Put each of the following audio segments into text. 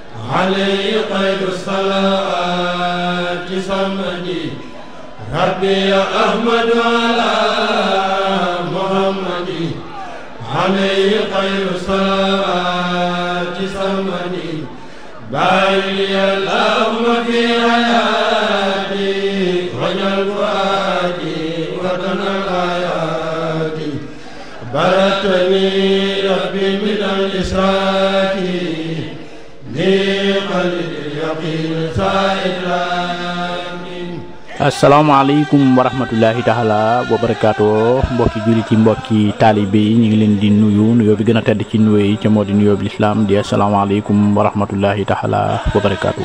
عليه خير الصلاة صمدي ربي يا أحمد على محمد عليه خير الصلاة صمدي باري اللهم في حياتي وجل فؤادي وطن الآيات بلغتني ربي من الإسراك لقلب اليقين سائرين asalaamaaleykum wa rahmatullahi taala wa barakaatu mbokki jullit yi mbokki taalibe yi ñu ngi leen di nuyu nuyoo bi gën a tedd ci nuyoo yi ca moo di nuyoo bi lislaam di asalaamaaleykum wa rahmatullahi taala wa barakaatu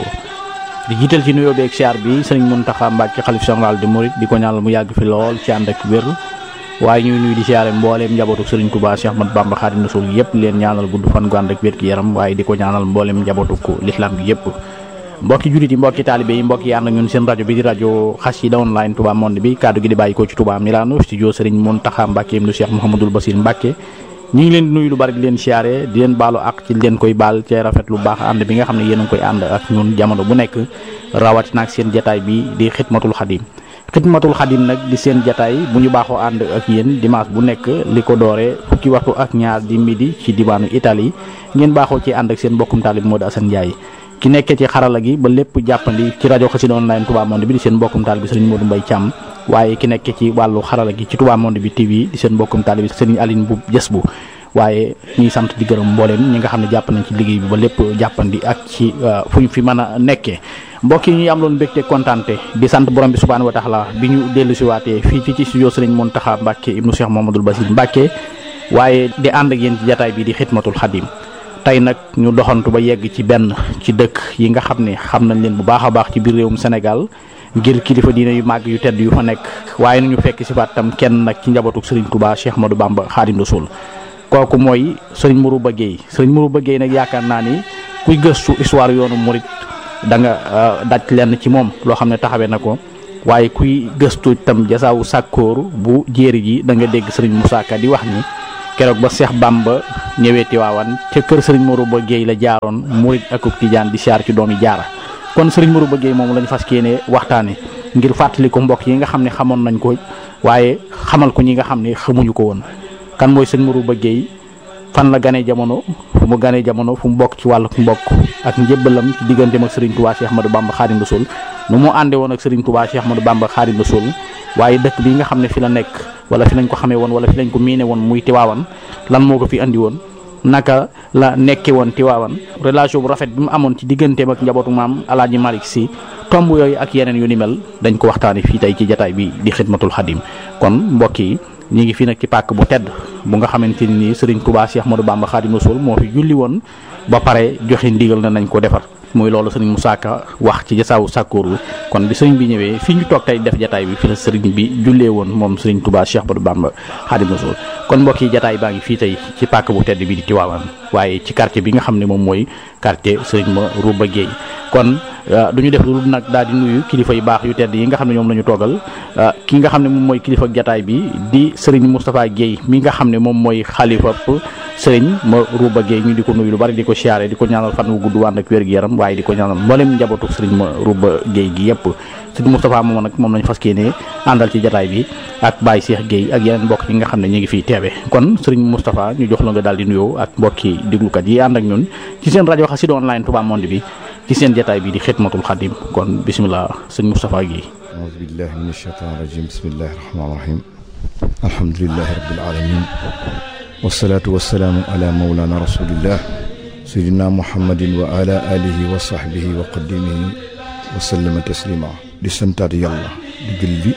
di jiital ci nuyoo bi ak siyaar bi sëriñ Muntaxa Mbàkke xalif général di murit di ko ñaanal mu yàgg fi lool ci ànd ak wér waaye ñuy nuyu di siyaare mbooleem njabootu sëriñ Tuubaa Cheikh Ahmad Bamba Xaadimu Rasuul yëpp leen ñaanal gudd fan gu ànd ak wér gi yaram waaye di ko ñaanal mbooleem njabootu ko lislaam gi yëpp mbokki jullit yi mbokki taalibe yi mbokki ànd ak ñun seen rajo bi di rajo Xassida online Touba Monde bi kaddu gi di bàyyi ko ci Touba Milano studio Serigne Mountakha Mbacké ibnu Cheikh Mouhamadoul Bassir Mbacké ñu ngi leen di nuyu lu bari di leen siyaare di leen baalu ak ci leen koy baal cee rafet lu baax ànd bi nga xam ne yéen a ngi koy ànd ak ñun jamono bu nekk rawatina ak seen jataay bi di xidmatul xadim xidmatul xadim nag di seen jataay bu ñu baaxoo ànd ak yéen dimanche bu nekk li ko dooree fukki waxtu ak ñaar di midi ci diwaanu Italie ngeen baaxoo ci ànd ak seen mbokkum taalib Modou Assane Ndiaye ki nekkee ci xarala gi ba lépp jàppandi ci rajo Xassida online Touba Monde bi di seen mbokkum taal bi sëriñ Modou Mbaye Thiam waaye ki nekkee ci wàllu xarala gi ci Touba Monde bi TV di seen mbokkum taal bi sëriñ Aline bu jës bu waaye ñuy sant di gërëm mbooleem ñi nga xam ne jàpp nañ ci liggéey bi ba lépp jàppandi ak ci fu ñu fi mën a nekkee mbokk yi ñuy am loon mbégte kontaante di sant borom bi subhaanahu wa taala bi ñu dellu si waatee fii ci ci studio sëriñ Mountakha Mbacké ibnu Cheikh Mouhamadoul Bassir Mbacké waaye di ànd ak yéen ci jataay bi di xidmatul xadim tey nag ñu doxantu ba yegg ci benn ci dëkk yi nga xam ne xam nañ leen bu baax a baax ci biir réewum Sénégal ngir kilifa diine yu màgg yu tedd yu fa nekk waaye nañu fekk si faat tam kenn nag ci njabootu Serigne Touba Cheikh Ahmadou Bamba Khadim Rassoul kooku mooy Serigne Mourouba Gueye Serigne Mourouba Gueye nag yaakaar naa ni kuy gëstu histoire yoonu murit da nga daj lenn ci moom loo xam ne taxawee na ko waaye kuy gëstu tam jasaawu sàkkóor bu jéeri ji da nga dégg Serigne Moussa Ka di wax ni keroog ba Seex Bamba ñëwee Tiwaawan ca kër sëriñ Mourouba Gueye la jaaroon murit ak tijaan di siyaar ci doomi jaara kon sëriñ Mourouba Gueye moom lañu fas yéene waxtaane ngir fàttali ko mbokk yi nga xam ne xamoon nañ ko waaye xamal ko ñi nga xam ne xamuñu ko woon kan mooy sëriñ Mourouba Gueye fan la ganee jamono fu mu ganee jamono fu mu bokk ci wàllu mbokk ak njëbbalam ci digganteem ak sëriñ Touba Cheikh Ahmadou Bamba Khadim Rassoul nu mu ànde woon ak sëriñ Touba Cheikh Ahmadou Bamba Khadim Rassoul waaye dëkk bi nga xam ne fi la nekk wala fi lañ ko xamee woon wala fi lañ ko miine woon muy Tiwaawan lan moo ko fi andi woon naka la nekke woon Tiwaawan relation bu rafet bi mu amoon ci digganteem ak njabootu maam Alaaji Malick Si tomb yooyu ak yeneen yu ni mel dañ ko waxtaane fii tey ci jataay bi di xidmatul xadim kon mbokk yi ñu ngi fii nag ci pàkk bu tedd bu nga xamante ni Serigne Touba Cheikh Ahmadou Bamba Khadim Rassoul moo fi julli woon ba pare joxe ndigal na nañ ko defar muy loolu sëriñ Moussa Ka wax ci jasaawu sàkkóoru kon bi sëriñ bi ñëwee fii ñu toog tey def jataay bi fi la sëriñ bi jullee woon moom sëriñ Touba Cheikh Ahmadou Bamba Khadim Rassoul kon mbokk yi jataay baa ngi fii tey ci pàkk bu tedd bi di Tivaouane waaye ci quartier bi nga xam ne moom mooy quartier sëriñ Mourouba Gueye kon du ñu def lu nag daal di nuyu kilifa yu baax yu tedd yi nga xam ne ñoom la ñu toogal ki nga xam ne moom mooy kilifa jataay bi di sëriñ Moustapha Gueye mi nga xam ne moom mooy xalifa sëriñ Mourouba Gueye ñu di ko nuyu lu bari di ko siyaare di ko ñaanal fan wu gudd wànd ak wér gi yaram waaye di ko ñaanal mboolem njabootu sëriñ Mourouba Gueye gi yëpp sëriñ Moustapha moom nag moom lañu fas yéene àndal ci jataay bi ak Baye Cheikh Gueye ak yeneen mbokk yi nga xam ne ñu ngi fiy teewe kon sëriñ Moustapha ñu jox la nga daal di nuyoo ak mbokki déglukat yi ànd ak ñun ci seen rajo Xassida online Touba Monde bi ci seen jataay bi di xidmatul xadim kon bisimilah sëñ Moustapha Gueye aouzu billahi min ashaytan rajim bismillahi rahmani rahim alhamdulilahi rabbil alamin wasalaatu wasalaamu ala mawlana rasulillah sayidina muhammadin wa ala alihi wa sahbihi wa qadimihi wa sallama taslima di santaat yàlla di julli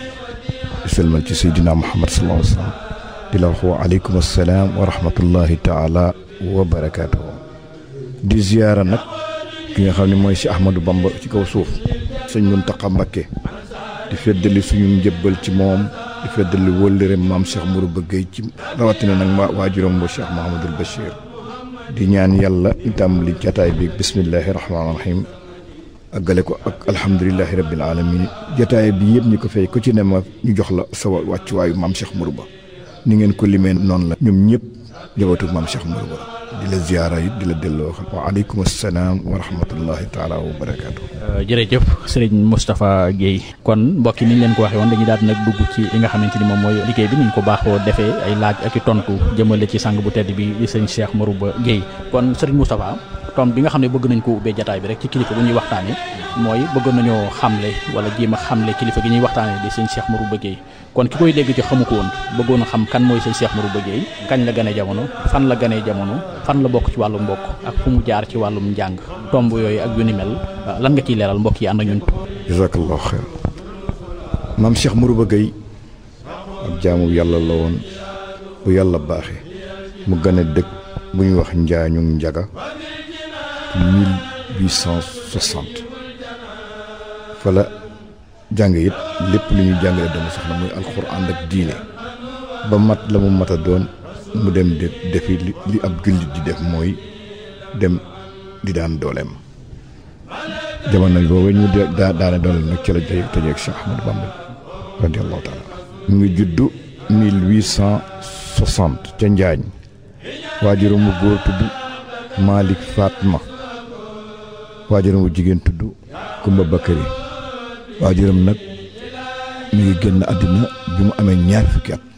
di salmal ci sayidina muhammad sallallahu alayhi wa sallam di la wax wa aleykum assalaam wa rahmatullahi taala wa barakatuhu di ziyaara nag ki nga xam ne mooy si Ahmadou Bamba ci kaw suuf sëñ Muntaxa Mbakke di feddali suñu njëbbal ci moom di feddali wóllëreem maam Cheikh Mourouba Gueye ci rawatina nag ma waajuram ba Cheikh Mahamadul Bachir di ñaan yàlla itam li jataay bi bismillahi rahmaani rahim àggale ko ak alhamdulilahi rabbil alamin jataay bi yëpp ñu ko fay ku ci ne ma ñu jox la sa wàccuwaayu maam Cheikh Mourouba ni ngeen ko limee noonu la ñoom ñëpp jabatu maam Cheikh Mourouba di la ziyaara it di la delloo xam wa aleykum assalaam wa rahmatullahi taala wa barakaatu. jërëjëf sëriñ Moustapha Guèye kon mbokk yi ni ñu leen ko waxee woon dañuy daal nag dugg ci li nga xamante ni moom mooy liggéey bi ni ñu ko baaxoo defee ay laaj ak i tontu jëmale ci sang bu tedd bi di sëñ Cheikh Marouba Guèye kon sëriñ Moustapha tom bi nga xam ne bëgg nañ ko ubbee jataay bi rek ci kilifa bu ñuy waxtaanee mooy bëgg nañoo xamle wala jéem a xamle kilifa gi ñuy waxtaanee di sëñ Cheikh Marouba Guèye kon ki koy dégg ci xamu ko woon bëggoon a xam kan mooy sëñ Cheikh Marouba Guèye kañ la gane jamono fan la ganee jamono fan la bokk ci wàllum mbokk ak fu mu jaar ci wàllum njàng tomb yooyu ak yu ni mel lan nga ciy leeral mbokk yi ànd ak ñun. jazakallahu xeer maam Cheikh Marouba Guèye ab jaamu yàlla la woon bu yàlla baaxee mu gën a dëkk bu ñuy wax njaañu njaga 1860 fa la jàng it lépp lu ñuy jàngale doomu soxna muy alxuraan ak diine ba mat la mu mat a doon mu dem def defi li ab jullit di def mooy dem di daan dooleem jamono boobu ñu daa daane dooleem nag ci la jëy tëjeeg Cheikh Ahmadou Bamba radiallahu taala mu ngi juddu 1860 ca Njaañ waajuram mu góor tudd Malick Fatma waajuram mu jigéen tudd Kumba Bakari waajuram nag mi ngi génn àddina bi mu amee ñaar fukki at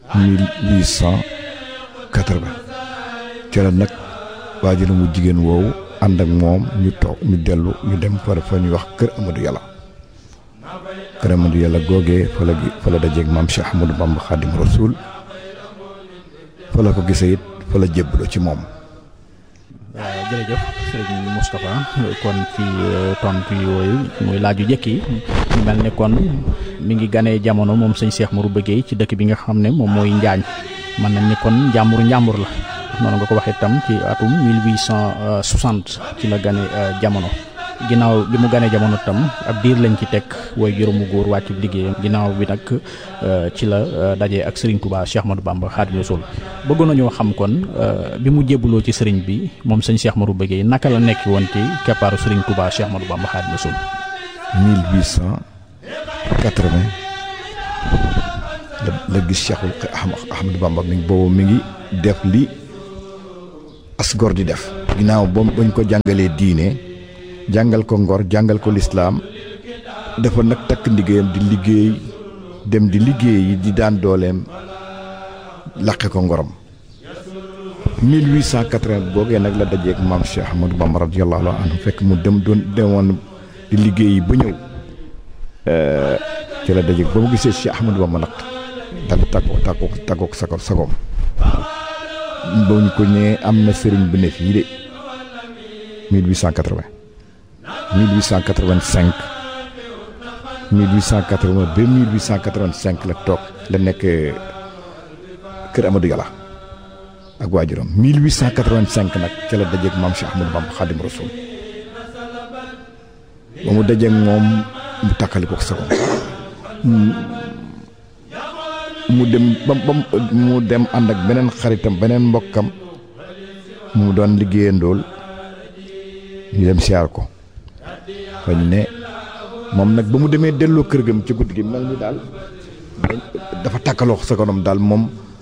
1880 ca la nag waajuram mu jigéen woowu ànd ak moom ñu toog ñu dellu ñu dem fara fa ñuy wax kër Amadou Yàlla kër Amadou Yàlla googee fa la fa la dajeeg maam Cheikh Ahmadou Bamba Xaadim Rasul fa la ko gisee it fa la jébbaloo ci moom waaw jërëjëf sëriñ Moustapha kon ci tontu yooyu muy laaju jëkk yi mu mel ne kon mi ngi ganee jamono moom sëñ Cheikh Marouba Guèye ci dëkk bi nga xam ne moom mooy Njaañ mën nañ ni kon njàmbur njàmbur la noonu nga ko waxee itam ci atum 1860 ci la gane jamono ginnaaw bi mu ganee jamono tam ab diir lañ ci teg way juróomu góor wàcc liggéeyam ginnaaw bi nag ci la dajee ak Serigne Touba Cheikh Ahmadou Bamba Khadimou Rassoul bëggoon nañoo xam kon bi mu jébbuloo ci Serigne bi moom sëñ Cheikh Marouba Guèye naka la nekk woon ci keppaaru Serigne Touba Cheikh Ahmadou Bamba Khadimou Rassoul. 1880 la la gis Cheikhul Ahmadou Bamba mi boobu mi ngi def li as gor di def. ginnaaw ba bañ ko jàngalee diine. jàngal ko ngor jàngal ko lislaam dafa nag takk liggéeyam di liggéey dem di liggéey yi di daan dooleem laqe ko ngorom 1880 boogee nag la dajeeg maam Cheikh Ahmadou Bamba radiyallahu anhu fekk mu dem doon demoon di liggéey yi ba ñëw ci la dajeeg ba mu gisee Cheikh Ahmadou Bamba nag dal tàggoo tàggoo tàggoo sa sagoom ba ñu ko ñëwee am na sëriñ bu ne fii de 1880 1885 1880 ba 1885 la toog la nekk kër Amadou Yàlla ak waajuram 1885 nag ca la dajeeg maam Cheikh Ahmadou Bamba Xaadim Rasul ba mu dajeeg moom mu takkali ko sagoom mu dem ba ba mu dem ànd ak beneen xaritam beneen mbokkam mu doon liggéeyandool ñu dem siyaar ko fañ ne moom nag ba mu demee delloo kër gam ci guddi gi mel ni daal dafa tàkkaloo sa kanam daal moom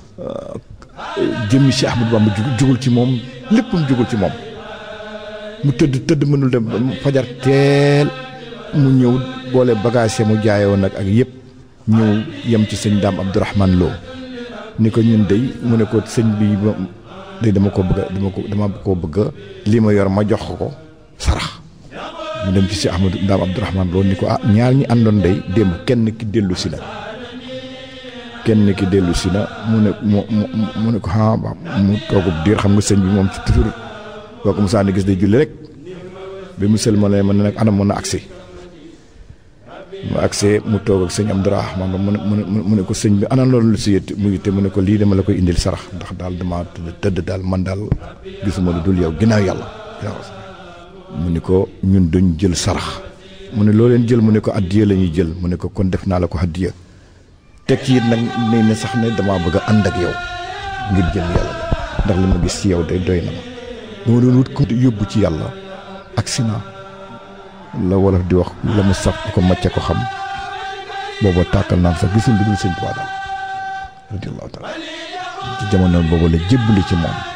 jëmmi Cheikh Ahmadou Bamba jugul ci moom léppam jugul ci moom mu tëdd tëdd mënul dem fajar teel mu ñëw boole bagage mu jaayoo nag ak yëpp ñëw yem ci sëñ daam Abdourahman Lo ni ko ñun dey mu ne ko sëñ bi day dama ko bëgg dama ko dama ko bëgg lii ma yor ma jox ko sarax mu dem ci si Ahmadou daam Abdourahman Lo ni ko ah ñaar ñi àndoon day démb kenn ki dellu si na kenn ki dellu si na mu ne mu mu ne ko ah mu toogub diir xam nga sëñ bi moom ci toujours boo ko musaani gis day julli rek bi mu sël ma ne ma ne nag anam mën na agsi mu agsee mu toog ak sëñ Abdourahman mu ne mu ne ko sëñ bi ana loolu lu si yët mu yitte mu ne ko lii dama la koy indil sarax ndax daal dama tëdd daal man daal gisuma lu dul yow ginnaaw yàlla mu ni ko ñun duñ jël sarax mu ne loo leen jël mu ne ko addiya la ñuy jël mu ne ko kon def naa la ko addiya teg ci it nag ne ne sax ne damaa bëgg a ànd ak yow ngir jël yàlla ndax li ma gis ci yow day doy na ma dama doon wut ko yóbbu ci yàlla ak sina la wolof di wax la mu saf ko macce ko xam booba tàkkal naan sax gisul lu dul sëñ Tuubaa daal radiyallahu taala ci jamono boobu la jébbali ci moom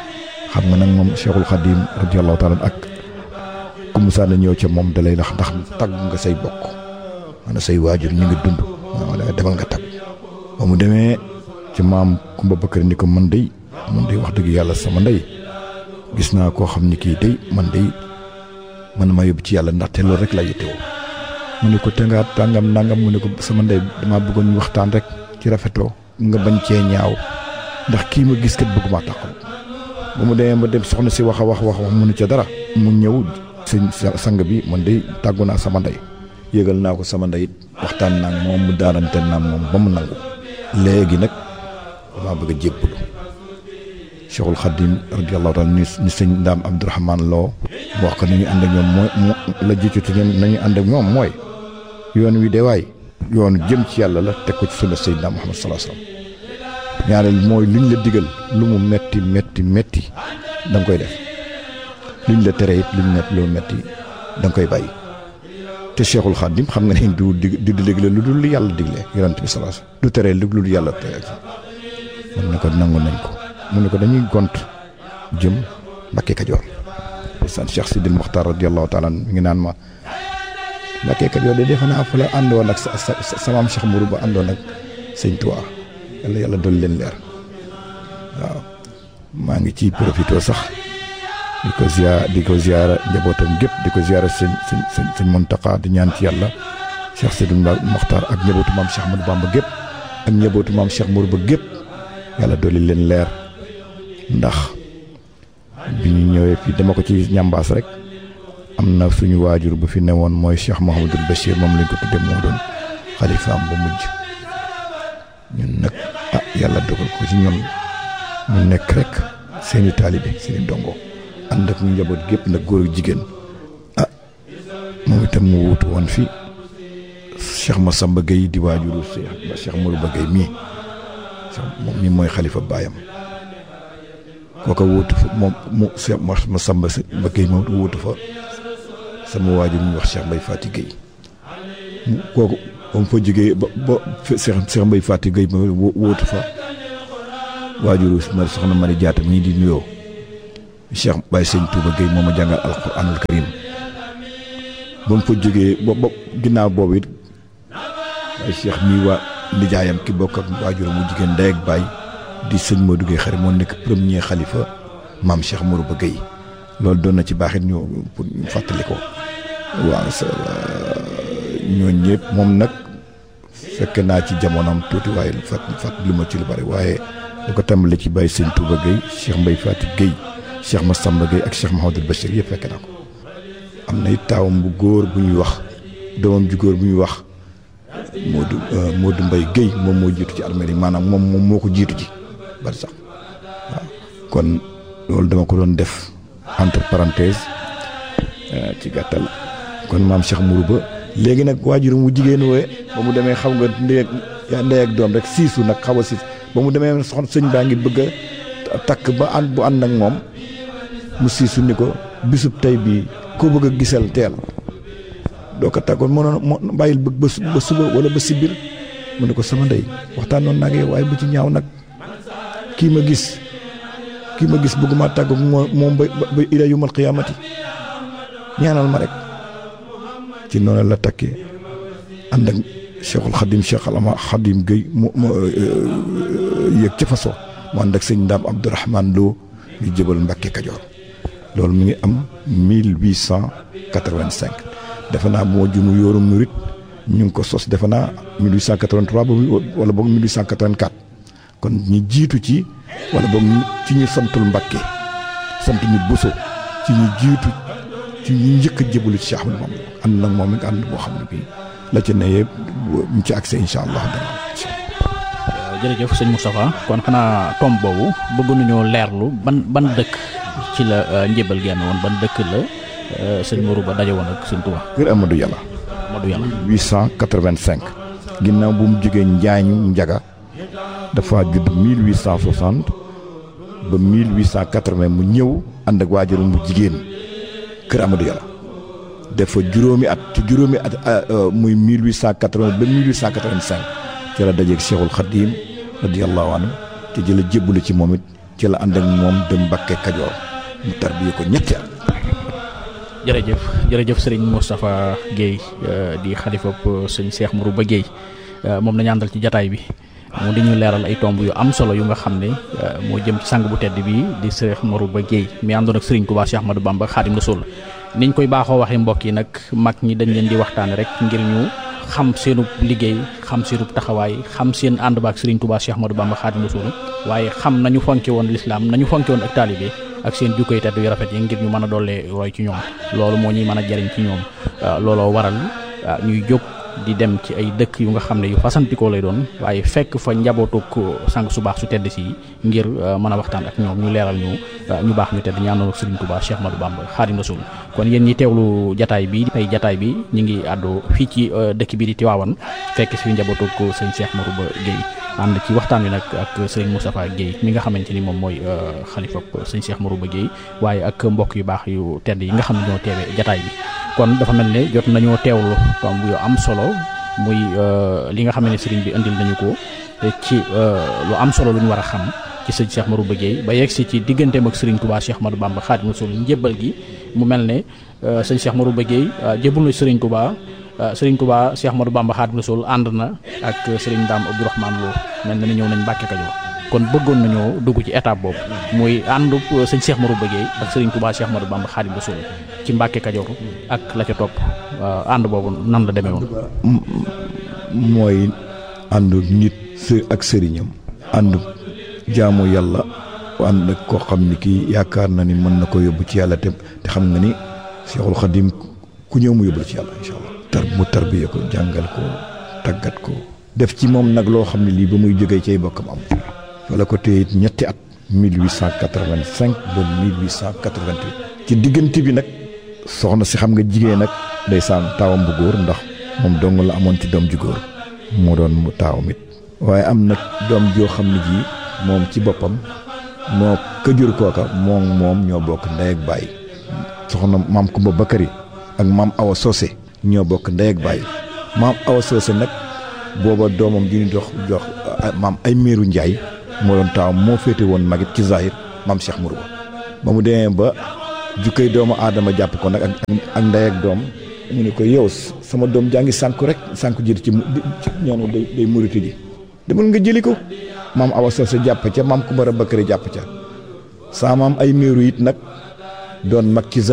xam nga nag moom Cheikhul Khadim radiyallahu taala ak ku musaa na ñëw ca moom dalay lax ndax tagg nga say bokk maanaam say waajur ñu ngi dund maanaam demal nga tagg ba mu demee ci maam Kumba Bakari ni ko man day man day wax dëgg yàlla sama ndey gis naa koo xam ni kii day man day man maa yóbbu ci yàlla ndaxte loolu rek laa yittewoo mu ne ko te nga tàngam nangam mu ne ko sama ndey damaa bëggoon ñu waxtaan rek ci rafetloo nga bañ cee ñaaw ndax kii ma gis kat bëgguma tàqal ba mu demee ba dem soxna si wax a wax wax wax mënu ca dara mu ñëw sëñ sang bi man day tàggu naa sama ndey yëgal naa ko sama ndey it waxtaan naa moom mu daarante naa moom ba mu nangu léegi nag damaa bëgg a jébbalu Cheikhul Khadim radiyallahu taala ni ni sëñ Ndaam Abdourahman Lo mu wax ko ni ñu ànd ak ñoom mooy la jiitu ci ñoom nañu ànd ak ñoom mooy yoon wi de waay yoonu jëm ci yàlla la teg ko ci sunna Seydina Muhammad sallallahu alayhi wasallam ñaareel mooy luñ la digal lu mu metti metti metti da nga koy def luñ la tere it luñ metti lu metti da nga koy bàyyi te Cheikhul Khadim xam nga ne du dig du digle lu dul yàlla digle yonent bi sallallahu alayhi wasallam du tere lu dul yàlla tere mun ne ko nangu nañ ko mu ne ko dañuy gont jëm Mbakke Kajoor san Cheikh Sidil Mokhtar radiyallahu taala mi ngi naan ma Mbakke Kajoor de defe naa fa la àndoon ak sa sa samaam Cheikh Mourou ba àndoon ak sëñ Tuubaa yàlla yàlla dolli leen leer waaw maa ngi ciy profité sax di ko ziar di ko ziara njabootam gépp di ko ziara sëñ sëñ sëñ sëñ Mountakha di ñaan ci yàlla Cheikh Sidil Mokhtar ak njabootu maam Cheikh Ahmadou Bamba gépp ak njabootu maam Cheikh Mourou ba gépp yàlla dolli leen leer ndax bi ñu ñëwee fii dama ko ci ñambaas rek am na suñu waajur bu fi newoon mooy Cheikh Mouhamadul Bachir moom lañ ko tuddee moo doon xalifaam ba mujj ñun nag ah yàlla dogal ko ci ñoom mu nekk rek seeni taalibe seeni dongo ànd ak ñu njaboot gépp nag góor ak jigéen ah moom itam mu wuutu woon fi Cheikh Massamba Gueye di waajuru Cheikh Cheikh Mourouba Gueye mii moom mi mooy xalifa baayam kooka wuutu fa moom mu Cheikh Massamba Gueye moom wuutu fa sama waajur ñu wax Cheikh Mbaye Fati Gueye mu kooku ba mu fa jógee ba ba Cheikh Cheikh Mbaye Fati Gueye moom wuutu fa waajuru ma soxna Mari Jaata mii di nuyoo Cheikh Baye Sëñ Touba Gueye moom a jàngal alquranul karim ba mu fa jógee ba ba ginnaaw boobu it waaye Cheikh mii waa nijaayam ki bokk ak waajur mu jigéen ndey ak baay di sëñ Modou Gueye xarit moo nekk premier xalifa maam Cheikh Mourouba Gueye loolu doon na ci baaxit ñu pour ñu fàttali ko waaw sa ñooñu ñëpp moom nag fekk naa ci jamonoom tuuti waaye fàtt fàttali ma ci lu bari waaye da ko tàmbali ci bàyyi sëñ Touba Gueye Cheikh Mbaye Fati Gueye Cheikh Massamba Gueye ak Cheikh Mahamadul Bachir yëpp fekk naa ko am na it taawam bu góor bu ñuy wax doomam ju góor bu ñuy wax Modou Modou Mbaye Gueye moom moo jiitu ci armée yi maanaam moom moom moo ko jiitu ji bari sax waaw kon loolu dama ko doon def entre parenthèse ci gàttal kon maam Cheikh Mourouba léegi nag waajur mu jigéen wooye ba mu demee xam nga ndey ak ndey ak doom rek siisu nag xaw a siis ba mu demee soxna sëñ baa ngi bëgg a takk ba ànd bu ànd ak moom mu siisu ni ko bisub tey bii koo bëgg a gisal teel doo ko tàggoon mënoon moo bàyyil bëgg ba suba wala ba si biir mu ne ko sama ndey waxtaan noonu nag yow waaye bu ci ñaaw nag kii ma gis kii ma gis bëgguma tàggu moo moom ba ba ila yumal qiyaamati ñaanal ma rek ci noonu la takkee ànd ak Cheikhul Khadim Cheikh Alama Khadim Gueye mu mu yëg ca façon mu ànd ak sëñ Ndaam Abdourahman Lo yu jëbal Mbàkke Kajoor loolu mi ngi am 1885 defe naa moo jumu yóoru murit ñu ngi ko sos defe naa 1883 ba wala boog 1884 kon ñu jiitu ci wala boog ci ñu santul Mbàkke sant ñu Buso ci ñu jiitu ci ñu njëkk a jëbalu ci Cheikh Ahmadou moom ànd nag moom it ànd boo xam ne bii la ci ne yëpp ñu ci accès incha allah dana jërëjëf sëñ Moustapha kon xanaa tomb boobu bëgg nañoo leerlu ban ban dëkk ci la njébal genn woon ban dëkk la sëñ Mourouba daje woon ak sëñ Touba. kër Amadou Yàlla. Amadou Yàlla. 885. ginnaaw bu mu jógee Njaañu Njaga dafa judd 1860 ba 1880 mu ñëw ànd ak waajuram bu jigéen kër Amadou Yàlla. def fa juróomi at ci juróomi at muy 1880 ba 1885 ci la dajeeg Cheikhul Khadim radiyallahu anhu te jëla jébbalu ci moom it ci la ànd ak moom dem Mbàkke Kajoor mu tarbiye ko ñetti at jërëjëf jërëjëf sëriñ Moustapha Guèye di xalifa sëñ Cheikh Marouba Guèye moom la ñu àndal ci jataay bi mu di ñu leeral ay tomb yu am solo yu nga xam ne moo jëm ci sang bu tedd bi di Cheikh Marouba Guèye mi àndoon ak sëriñ Touba Cheikh Ahmadou Bamba Xaadim Rasul niñ koy baaxoo waxee mbokk yi nag mag ñi dañ leen di waxtaane rek ngir ñu xam seenub liggéey xam seenub taxawaay xam seen ànd ba ak sëriñ Touba Cheikh Ahmadou Bamba Xaadim Rasul waaye xam nañu fonke woon lislaam nañu fonke woon ak taalibe ak seen jukkoy tedd yu rafet yi ngir ñu mën a dollee roy ci ñoom loolu moo ñuy mën a jariñ ci ñoom looloo waral ñuy jóg di dem ci ay dëkk yu nga xam ne yu fasantikoo lay doon waaye fekk fa njabootuk sang su baax su tedd si ngir mën a waxtaan ak ñoom ñu leeral ñu ñu baax ñu tedd ñaanoon ak Serigne Touba Cheikh Ahmadou Bamba Xaadim Rasul kon yéen ñi teewlu jataay bi ay jataay bi ñu ngi àddu fii ci dëkk bi di Tiwaawan fekk si njabootuk sëñ Cheikh Marouba Guèye ànd ci waxtaan wi nag ak sëriñ Moustapha Guèye mi nga xamante ni moom mooy xalifa sëñ Cheikh Marouba Guèye waaye ak mbokk yu baax yu tedd yi nga xam ne ñoo teewee jataay bi kon dafa mel ne jot nañoo teewlu tomb yu am solo muy li nga xam ne sëriñ bi indil nañu ko ci lu am solo lu ñu war a xam ci sëñ Cheikh Marouba Guèye ba yegg si ci digganteem ak sëriñ Touba Cheikh Ahmadou Bamba Xaadimu Rasuul njébbal gi mu mel ne sëñ Cheikh Marouba Guèye jébbal na sëriñ Touba sëriñ Touba Cheikh Ahmadou Bamba Xaadimu Rasuul ànd na ak sëriñ Daam Abdourahmane Lo mel na ni ñëw nañ Mbàkke Kajoor kon bëggoon nañoo dugg ci étape boobu muy àndu sëñ Cheikh Marouba Guèye ak sëriñ Touba Cheikh Ahmadou Bamba Xaadimu Rasuul ci Mbàkke Kajoor ak la ca topp ànd boobu nan la demee woon. mooy àndu nit ak sëriñam àndu jaamu yàlla ànd ak koo xam ni kii yaakaar na ni mën na ko yóbbu ci yàlla te te xam nga ni Seexul Xadim ku ñëw mu yóbbu ci yàlla incha allah. tar mu tarbiye ko jàngal ko tàggat ko. def ci moom nag loo xam ne lii ba muy jógee cay bokkam am. wala ko téye it ñetti at. 1885 ba 1888. ci diggante bi nag soxna si xam nga jigéen nag ndeysaan taawam bu góor ndax moom dong la amoon ci doom ju góor moo doon mu taawam it. waaye am nag doom joo xam ne ji moom ci boppam moo këjur kooka moom moom ñoo bokk ndey ak baay soxna maam Kumba Bakari ak maam Awa Socé ñoo bokk ndey ak baay maam Awa Socé nag booba doomam di ñu dox jox maam ay meeru Njaay moo doon taawam moo féete woon magit ci zahir maam Cheikh Marouba ba mu demee ba jukkay doomu aadama jàpp ko nag ak ak ndey ak doom mu ne ko yow sama doom jaa ngi sànku rek sànku jël ci ñoonu day day murite ji demal nga jëli ko maam Awa Socé jàpp ca maam Kumba Bakari jàpp ca saa maam ay meeru it nag doon mag ci